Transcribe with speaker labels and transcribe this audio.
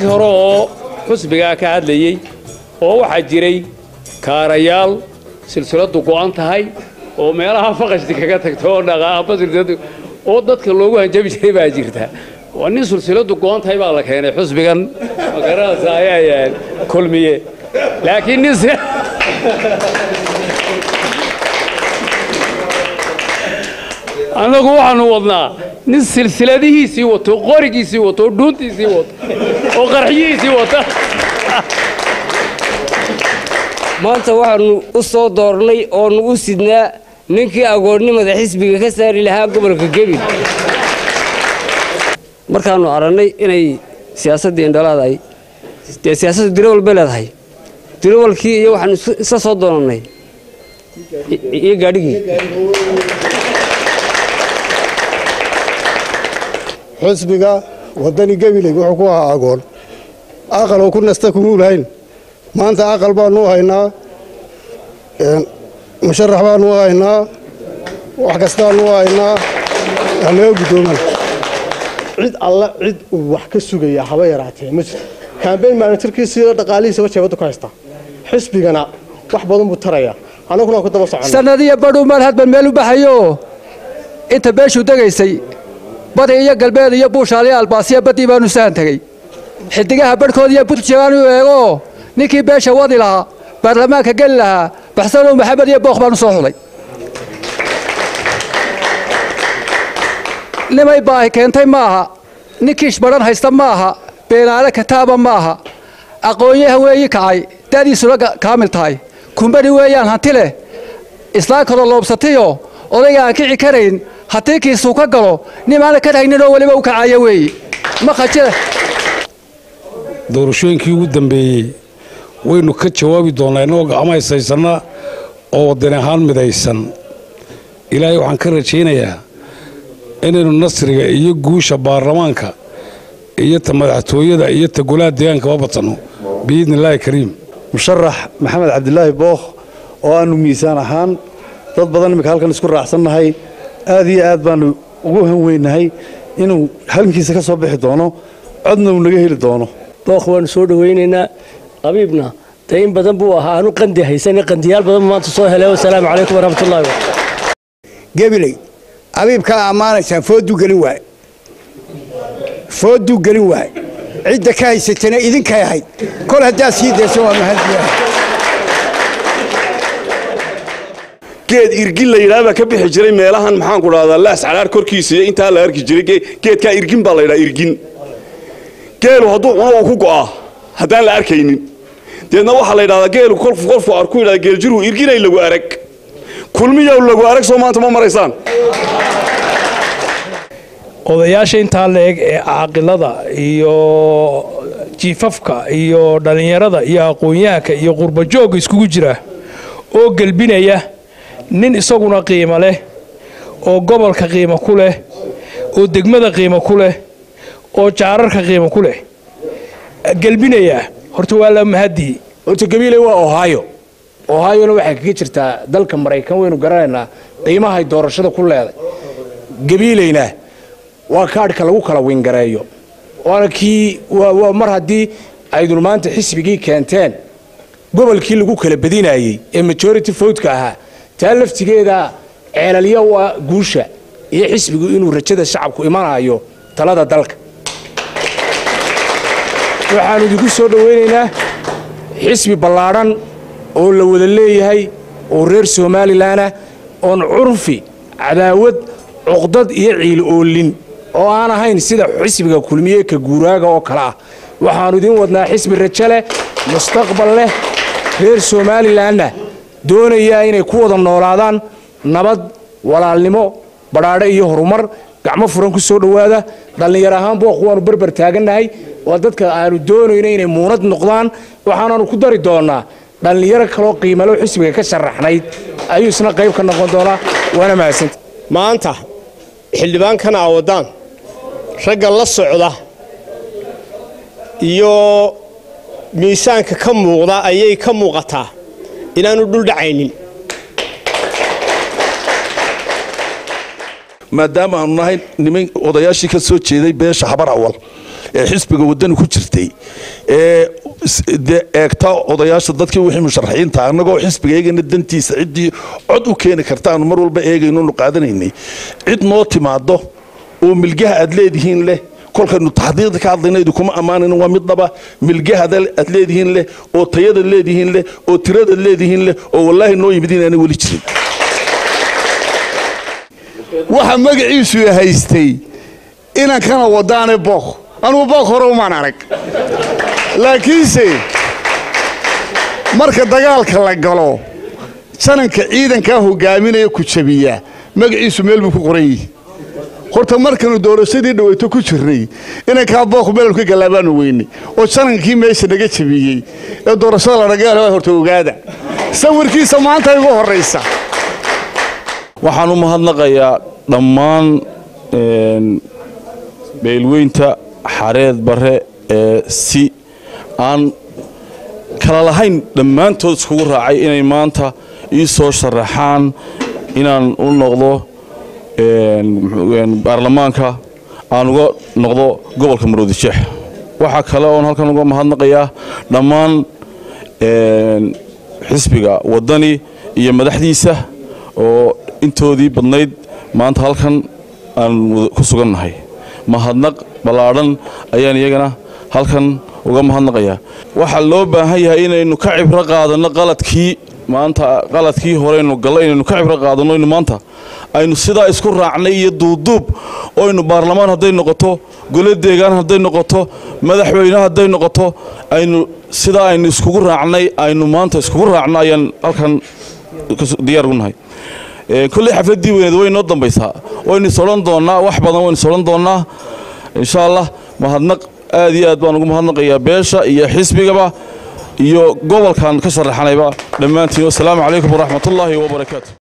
Speaker 1: rag hore oo xusbigaa ka hadlayey oo waxaa jiray kaarayaal silsiladu go'an tahay oo meelaha faqashti kaga tagto oo dhaqaaqba silsiladu oo dadka loogu hanjabi jiray baa jirta waa nin silsiladu go'an tahay baa la keenay xusbigan magaranaysa ayaa kulmiye laakiin nin annagu waxaanu wadnaa nin silsiladihiisii wato qorigiisii wato dhuuntiisii wato oo qarxiyihiisii wata
Speaker 2: maanta waxaannu u soo doornay oonu u sidnaa ninkii agoonnimada xisbiga ka saari lahaa gobolka gebil markaannu arannay inay siyaasaddii indhalaadahay dee siyaasaddu diro walba leedahay diro walkii iyo waxaanu isla soo doonannay iyo gaadhigii
Speaker 3: xusbiga waddani gebiley wuxuu ku ahaa agoon aqal oo ku nasta kumuu lahayn maanta aqal baanu haynaa musharax baanu haynaa wax kastaanu haynaa halaga guddooman
Speaker 4: cid alla cid uu wax ka sugaya haba yaraatee ma jirto kambeyn maanitarkiisiiyo dhaqaalihiisaba jeebadda ku haystaa xisbigana wax badan buu tarayaa annaguna waan ku daba soconnaa
Speaker 5: sanadiyo badhuu maal hadban meel u baxayo inta beeshuu degaysay badi iyo galbeed iyo buushaaliyo albaasiya baddii baanu sahan tegey xidigaha badhkood iyo buntjaanu eego ninkii beesha wadi lahaa baarlamaanka geli lahaa baxsanow maxamed iyo bookh baanu soo xulay nimay baahi keentay ma aha ninkiish badhan haysta ma aha beenaale kataaba ma aha aqoonyaha weeyi kacay da'diisuna kaamil tahay kumbani weeyaan hanti leh islaan kaloo loobsatayo odayga aan kici karayn haddii kiisuu ka galo nimaana ka dhayninoo weliba u kacaya weeye ma khajira
Speaker 6: doorashooyinkii ugu dambeeyey waynu ka jawaabi doonnaa innagoo gacmo haysaysanna oo waddan ahaan midaysan ilaahay waxaan ka rajaynayaa inaynu nasriga iyo guusha baarlamaanka iyo ta madaxtooyada iyo ta golaha deegaankaba badsanno biidni illaahi kariim
Speaker 7: musharax maxamed cabdilaahi bookh oo aannu miisaan ahaan dad badan iminka halkan isku raacsannahay aad iyo aad baannu ugu hanweynahay inuu halkiisa ka soo bixi doono codna uu naga heli doono
Speaker 8: bookh waannu soo dhowaynaynaa abiibna dee in badan buu ahaa aanu qandi haysane qandiyaal badan maanta soo helay wasalaamu calaykum waraxmatullahi
Speaker 9: gebiley abiibkaa ammaanaysaa fooduu gelin waay fooduu gelin waay cidda ka haysatana idinkay ahayd kol haddaad sii dayso waa mahaddiya
Speaker 10: geed irgin la yidhaha baa ka bixi jiray meelahan maxaanku dhahdaa laas calaar korkiisa iyo intaa la arki jiray geedkaa irgin baa la yidhaha irgin geelu hadduu cuno uu ku go'aa haddaan la arkaynin deedna waxaa la yidhahdaa geelu kolku kolku arku yidhahda geeljiru irginay lagu arag kulmiyow lagu arag soo maanta ma maraysaan
Speaker 11: odayaasha intaa la-eg ee caaqilada iyo jiifafka iyo dhallinyarada iyo aqoon-yahanka iyo qurbajoogga iskugu jira oo gelbinaya nin isaguna qiimo leh oo gobolka qiimo ku leh oo degmada qiimo ku leh oo jaararka qiimo ku leh gelbinaya horta waa la mahadii
Speaker 12: horta gabiile waa ohio ohayona waxay kaga jirtaa dalka maraykan waynu garanaynaa qiimahay doorashada ku leeday gabiileyna waa kaadhka lagu kala wingareeyo waana kii waa mar haddii aydun maanta xisbigii keenteen gobolkii lagu kala badinayey ee majority votka ahaa taa laftigeeda ceelalya waa guusha iyo xisbigu inuu rajada shacabku imanayo talada dalka waxaanu idinku soo dhowaynaynaa xisbi ballaadhan oo la wada leeyahay oo reer somalilanah oon curfi cadaawad cuqdad iyo ciil oolin oo aan ahayn sida xisbiga kulmiye ka guuraaga oo kale ah waxaannu idiin wadnaa xisbi rajo leh mustaqbal leh reer somalilanna doonayaa inay ku wada noolaadaan nabad walaalnimo badhaadhe iyo horumar gacmo furan ku soo dhowaada dhallinyar ahaan booq waannu berber taagannahay waa dadka aanu doonayno inay muunad noqdaan waxaanaanu ku dari doonnaa dhallinyaro kaloo qiimalo xisbiga ka sharaxnayd ayuu isna qayb ka noqon doonaa waana mahadsanta
Speaker 4: maanta xildhibaankana awadaan ragga la socda iyo miisaanka ka muuqda ayay ka muuqataa inaanu dhuldhacaynin
Speaker 13: maadaama aanu nahay niman odayaashii ka soo jeeday beesha habar awal ee xisbiga waddani ku jirtay ee dee eegta odayaasha dadkii wixii musharaxiinta annagoo xisbiga eegayna dantiisa ciddii cod u keeni karta aanu mar walba eegaynonu qaadanaynay cid noo timaado oo milgaha aad leedihiin leh kolkaynu taxdiiqda ka hadlayna idinkuma ammaanan waa mid dhaba milgahada aad leedihiin leh oo tayadaad leedihiin leh oo tiradaad leedihiin leh oo wallaahi noo yimid inaanay weli jirin
Speaker 14: waxa magaciisu haystay inankana wadaane book anugu book hore umaan arag laakiinse marka dagaalka la galo jananka ciidankaa hogaaminaya ku jabiya magaciisu meel buu ku qoran yihi horta markanu doorashadii dhaweyto ku jirnay inankaa book meelnu ka galaabaanu weynay oo janankii meesha naga jabiyey ee doorashada la dhagaala horta ogaada sawirkiisa maanta igu horraysa
Speaker 10: waxaan u mahadnaqayaa dhammaan beelweynta xareed bare ee si aan kala lahayn dhammaantood iskugu raacay inay maanta ii soo sharaxaan inaan u noqdo baarlamaanka aan uga noqdo gobolka maroodijeex waxaa kale oon halkan uga mahadnaqayaa dhammaan xisbiga waddani iyo madaxdiisa oo intoodii badnayd maanta halkan aan ku sugannahay mahadnaq ballaadhan ayaan iyagana halkan uga mahadnaqayaa waxaa loo baahan yahay inaynu ka cibro qaadanno qaladkii maanta qaladkii horeynu galla inaynu ka cibro qaadanno inu maanta aynu sidaa isku raacnay iyo duubduub oynu baarlamaan hadday noqoto gole deegaan hadday noqoto madaxweyne hadday noqoto aynu sidaa aynu iskugu raacnay aynu maanta iskugu raacno ayaan halkan diyaar ugu nahay kolley xafladdii weyneed way noo dambaysaa waynu is odhan doonnaa wax badan waynu is odhan doonnaa insha allah mahadnaq aad iyo aad baan ugu mahadnaqayaa beesha iyo xisbigaba iyo gobolkan ka sharaxanayba dhammaantiin wassalaamu calaykum waraxmatullaahi wabarakaatu